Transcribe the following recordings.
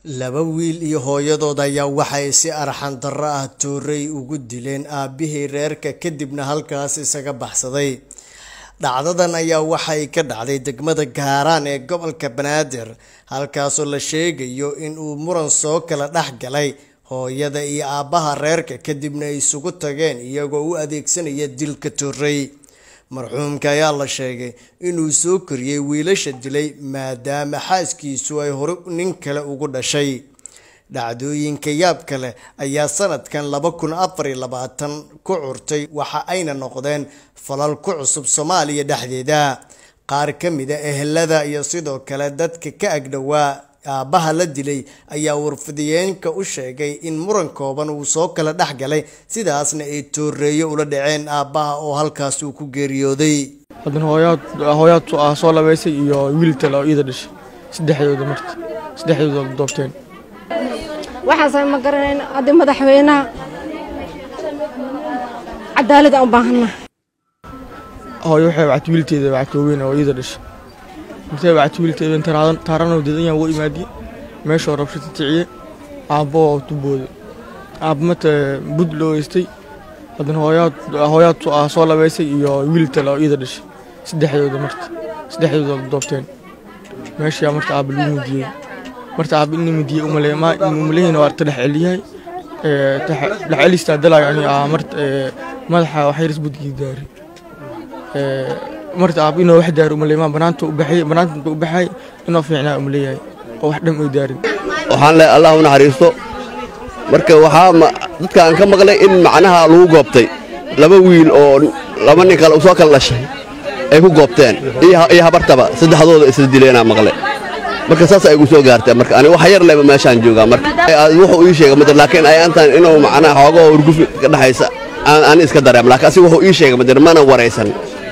laba wiil iyo hooyadood ayaa waxay si arxan darro ah tooray ugu dileen aabihii reerka kadibna halkaas isaga baxsaday dhacdadan ayaa waxay ka dhacday degmada gaaraan ee gobolka banaadir halkaasoo la sheegayo in uu muran soo kala dhex galay hooyada iyo aabbaha reerka kadibna ay isugu tageen iyagoo u adeegsanaya dilka tooray marxuumka ayaa la sheegay inuu soo koriyey wiilasha dilay maadaama xaaskiisu ay hore nin kale ugu dhashay dhacdooyinka yaabka leh ayaa sanadkan laba kun afar iyo labaatan ku curtay waxa ayna noqdeen falal ku cusub soomaaliya dhexdeeda qaar ka mida ehelada iyo sidoo kale dadka ka agdhowaa aabbaha la dilay ayaa warfidiyeenka u sheegay in muran kooban uu soo kala dhex galay sidaasna ay tooreeyo ula dhaceen aabbaha oo halkaas uu ku geeriyooday haddana hooyaad hooyaad ah soo labaysay iyo wiil tale oo iida dhashay saddexdooda marta saddexdooda doobteen waxaasaan ma garanayn hadda madaxweynaha cadaalad aan u baahanna hooyo waxay wacti wiilteeda wacti waaweyn oo iida dhashay intee wacti wiilteeda taraadan taaranoo dedan yaan ugu imaadiye meeshoo rabshata ticiye aabbo oo tubooda aabba mata bud loo heystay haddana hooyaad hooyaad ah soo labaysay iyo wiil tale oo iida dhashay saddexdooda marta saddexdooda doobteen meeshaa marta aabba lagu mudiyey marta aabba in midiyey umaleeyna waa ta dhex celiyahay dhex celistaa dalaayo ani ah marta madaxa waxyars budgii daari marta aabba inoo wax daari umaleemaa banaanta u baxay banaanta u baxay inoo fiicnaa umaleeyahay oo wax dham ay daarin waxaan leeyahay allah u naxariisto marka waxaa dadka aan ka maqlay in macnaha lagu goobtay laba wiil oo laba nin kale soo kala dhashay ay ku goobteen iyo habartaba saddexdooda isla dileenaa maqle marka saas ay igu soo gaartay marka ani wax yar leba meeshaan joogaa marka wuxuu ii sheegay madir laakiin ayaantan inuu macnaha xoogoo urgufi ka dhaxaysa aan ani iska dareem laakiin asiga wuxuu ii sheegay madir mana waraysan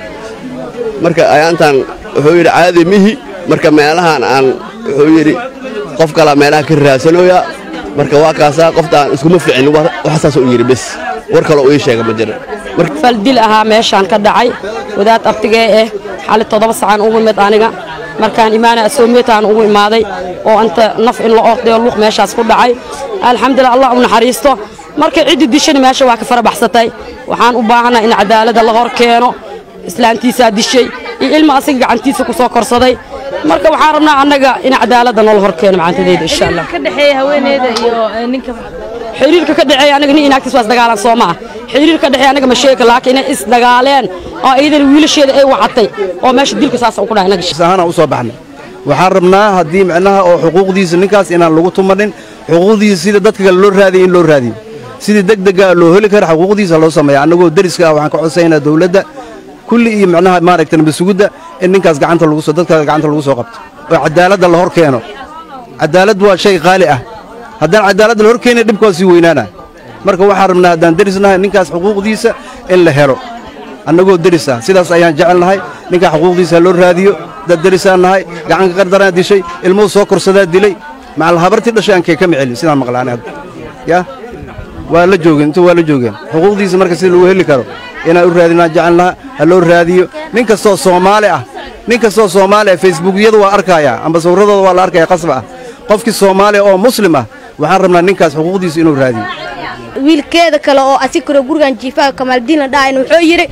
marka ayaantan wuxuu yidhi caadi mihi marka meelahan aan wuxuu yidhi qof kalaa meelaha ka raadsanooyaa marka waa kaasaa qoftaan iskuma ficin waxsaas u yidhi bes war kaloo ii sheega ma jira fal dil ahaa meeshaan ka dhacay wadaad abtigee eh xali toddoba sacaan ugu imid aniga markaan imaana asoomeetaan ugu imaaday oo anta naf in la ordayo luuq meeshaas ku dhacay alxamdulilah allah u naxariisto markay ciddi dishana meesha waa ka fara baxsatay waxaan u baahanaa in cadaaladda la hor keeno islaantiisaa dishay iyo ilma asiga gacantiisa ku soo korsaday marka waxaan rabnaa annaga in cadaaladda noola hor keeno macantadeeda insha allah ka dhexeeya haweeneyda iyo ninka xiriirka ka dhexeeya anaga nin inaagtiis waa isdagaalan soo maa xiriirka ka dhexeeya anaga ma sheeka laakiin inay isdagaaleen oo iyadana wiilasheeda ay wacatay oo meesha dilka saasa ku dhahay anaga ahaana u soo baxnay waxaan rabnaa haddii micnaha oo xuquuqdiisa ninkaas inaan lagu tumanin xuquuqdiisa sida dadka kale loo raadiyo in loo raadiyo sidii degdega loo heli kara xuquuqdiisa loo sameeya annagoo deriska ah waxaan ka codsaynaa dawladda kulli iyo micnaha maaragta nabasugudda in ninkaas gacanta lagu soo dadka gacanta lagu soo qabto oo cadaaladda la hor keeno cadaalad waa shay qaali ah haddaan cadaaladda la hor keenin dhibka waa sii weynaana marka waxaan rabnaa haddaan derisnahay ninkaas xuquuqdiisa in la helo annagoo deris ah sidaas ayaan jecelnahay ninkaa xuquuqdiisa loo raadiyo dad derisaan nahay gacanka qardaraa dishay ilmuhu soo korsadaa dilay macal habartii dhashay aan kee ka micelin sidaan maqlaanay hadda yaa waa la joogeen intu waa la joogeen xuquuqdiisa marka sida lagu heli karo inaan u raadinaan jecelnaha ha loo raadiyo nin kastoo soomaali ah nin kastoo soomaali ah facebookyada waa arkayaa amba sawirradooda waa la arkaya qasba ah qofkii soomaaliya oo muslim ah waxaan rabnaa ninkaas xuquuqdiisa inuu raadiyo wiilkeeda kale oo asikaro gurigan jiifaaga kamaaldiin la dhahayn wuxuu yidhi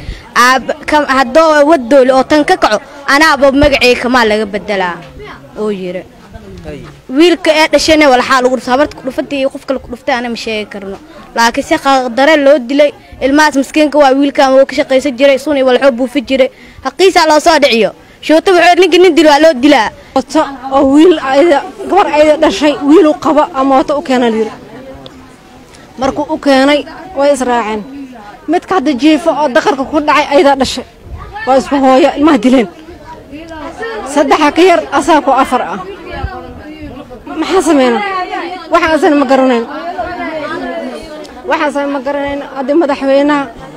haddoo wadoole oo tan ka kaco anaaba magaceyga kamaal laga bedelaa oo yidhi wiilka ee dhashayna walaxaa lagu dhufta habarta kudhufatay iyo qof kale kudhuftay ana ma sheegi karno laakiin si qadare loo dilay ilmahaas maskiinka waa wiilkan woo ka shaqaysan jiray sun iyo walxoo buufi jiray haqiisaa loo soo dhiciyo shuuta wuxuu ninka nin dil waa loo dilaa wato oo wiil ayda gabar ayda dhashay wiilu qaba ama wato u keenan yiri markuu u keenay way israaceen midka hadda jiifo oo daqarka ku dhacay aydaa dhashay waa isku hooyo ilmaha dileen saddexa ka yar asaa ku afar ah maxaa sameyna waxaasana ma garanayn waxaasana ma garanayn hadda madaxweynaha